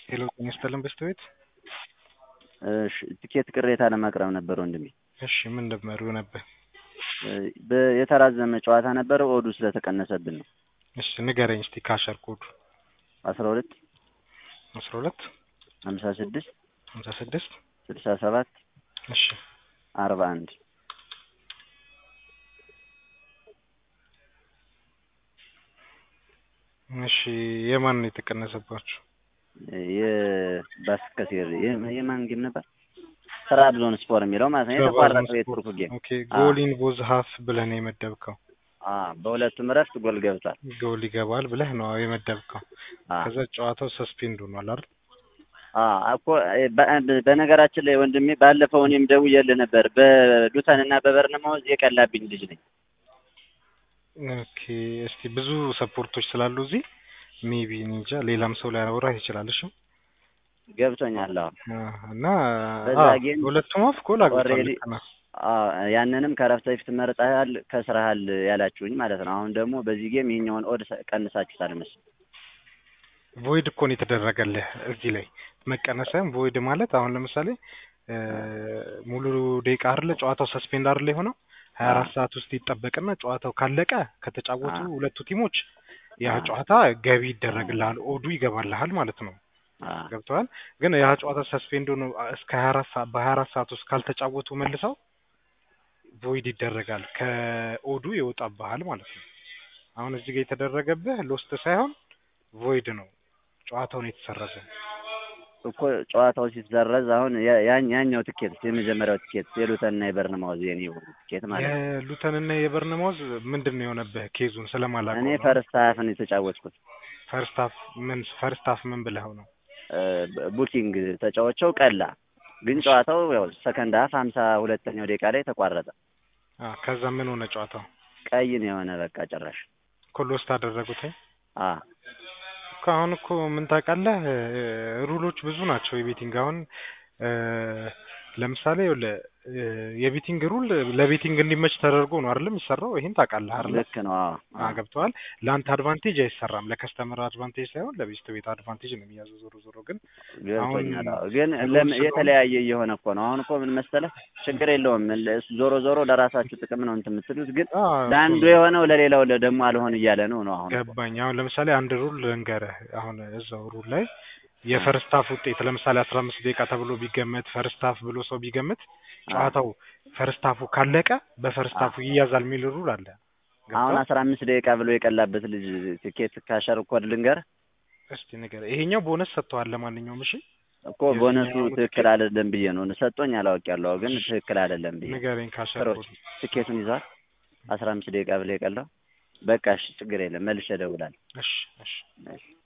ሄሎ ጤና ይስጥልን በስተቤት እሺ ትኬት ቅሬታ ለማቅረብ ነበር ወንድሜ። እሺ ምን ነበር የሆነብህ? በ- የተራዘመ ጨዋታ ነበረ ኦዱ ስለተቀነሰብን ነው። እሺ ንገረኝ እስቲ ካሸር ኮዱ አስራ ሁለት አስራ ሁለት ሀምሳ ስድስት ሀምሳ ስድስት ስልሳ ሰባት እሺ አርባ አንድ እሺ የማን ነው የተቀነሰባችሁ? የባስከሴር የማን ጌም ነበር? ትራብዞን ስፖር የሚለው ማለት ነው። የተቋረጠው የቱርኩ ጌም ኦኬ ጎሊን ቦዝ ሀፍ ብለህ ነው የመደብከው። አ በሁለቱም እረፍት ጎል ገብቷል። ጎል ይገባል ብለህ ነው የመደብከው። አ ከዛ ጨዋታው ሰስፔንድ ሆኗል አይደል? አ እኮ በ- በነገራችን ላይ ወንድሜ ባለፈው እኔም ደውዬልህ ነበር። በሉተን እና በበርነማውዝ የቀላብኝ ልጅ ነኝ። ኦኬ እስቲ ብዙ ሰፖርቶች ስላሉ እዚህ ሜቢ እንጃ ሌላም ሰው ሊያወራህ ይችላል። እሺ ገብቶኛል። አዎ አ፣ እና በዛ አ፣ ጌም ሁለቱም አፍ ጎል አግብቷል። ኦልሬዲ ልክ ነህ። አ ያንንም ከረፍት በፊት መርጠሃል ከስረሃል ያላችሁኝ ማለት ነው። አሁን ደግሞ በዚህ ጌም ይሄኛውን ኦድ ቀንሳችሁታል መሰለኝ። ቮይድ እኮ ነው የተደረገልህ እዚህ ላይ መቀነስም ቮይድ ማለት አሁን ለምሳሌ እ፣ ሙሉ ደቂቃ አይደለ ጨዋታው ሰስፔንድ አይደለ የሆነው ሀያ አራት ሰዓት ውስጥ ይጠበቅና ጨዋታው ካለቀ ከተጫወቱ አ ሁለቱ ቲሞች ያ አ ጨዋታ ገቢ ይደረግልሃል፣ ኦዱ ይገባልሃል ማለት ነው። አ ገብተዋል። ግን ያ ጨዋታ ሰስፔንድ ሆኖ እስከ ሀያ አራት ሰዓት በሀያ አራት ሰዓት ውስጥ ካልተጫወቱ መልሰው ቮይድ ይደረጋል፣ ከኦዱ ይወጣብሃል ማለት ነው። አሁን እዚህ ጋር የተደረገብህ ሎስት ሳይሆን ቮይድ ነው፣ ጨዋታውን የተሰረዘ እኮ ጨዋታው ሲሰረዝ አሁን ያ- ያን- ያኛው ትኬት የመጀመሪያው ትኬት የሉተንና የበርንማውዝ የኔ ትኬት ማለት ነው። የሉተንና የበርነማውዝ ምንድን ነው የሆነብህ? ኬዙን እኔ ስለማላውቀው ነው። ፈርስት ሀፍን የተጫወትኩት ፈርስት ሀፍ ምን ፈርስት ሀፍ ምን ብለኸው ነው? እ፣ ቡኪንግ ተጫወቸው ቀላ ግን ጨዋታው ያው ሰከንድ ሀፍ ሀምሳ ሁለተኛው ደቂቃ ላይ ተቋረጠ። አ ከዛ ምን ሆነ ጨዋታው? ቀይ ነው የሆነ በቃ ጭራሽ እኮ ሎስት አደረጉትኝ አ እኮ አሁን እኮ ምን ታውቃለህ፣ እ፣ ሩሎች ብዙ ናቸው የቤቲንግ አሁን እ፣ ለምሳሌ ይኸውልህ እ፣ የቤቲንግ ሩል ለቤቲንግ እንዲመች ተደርጎ ነው አይደለም የሚሰራው። ይሄን ታውቃለህ አይደል? ልክ ነው። አዎ አ አዎ ለአንተ አድቫንቴጅ አይሰራም፣ ለከስተመር አድቫንቴጅ ሳይሆን ለቤስት ቤት አድቫንቴጅ ነው የሚያዘው። ዞሮ ዞሮ ግን አሁን ገብቶኛል። አዎ ግን ሩል ለም ስለሆነ የተለያየ እየሆነ እኮ ነው። አሁን እኮ ምን መሰለህ ችግር የለውም ለ- ዞሮ ዞሮ ለራሳችሁ ጥቅም ነው እንትን የምትሉት፣ ግን አ እኮ ለአንዱ ነው የሆነው ለሌላው ለ- ደግሞ አልሆን እያለ ነው ነው አሁን እኮ ገባኝ። አሁን ለምሳሌ አንድ ሩል ልንገርህ። አሁን እዛው ሩል ላይ አ የፈርስት ሀፍ ውጤት ለምሳሌ አስራ አምስት ደቂቃ ተብሎ ቢገመት ፈርስት ሀፍ ብሎ ሰው ቢገምት አ ጨዋታው ፈርስት ሀፉ ካለቀ በፈርስት አ ሀፉ ይያዛል የሚል ሩል አለ። አሁን ገብቶሃል? አስራ አምስት ደቂቃ ብሎ የቀላበት ልጅ ትኬት ካሸር ኮድ ልንገር እስቲ ንገረኝ። ይሄኛው ቦነስ ሰጥተዋል። ለማንኛውም እሺ፣ እኮ ቦነሱ የዚህኛውን ትክክል ትኬት አይደለም ብዬ ነው ሰጦኝ አላውቅያለሁ፣ ግን እሺ፣ ትክክል አይደለም ብዬ ንገረኝ ካሸር ክሮች ኮድ ትኬቱን ይዟል። አስራ አምስት ደቂቃ ብሎ የቀላው በቃ እሺ፣ ችግር የለም መልሼ እደውላለሁ። እሺ፣ እሺ። እሺ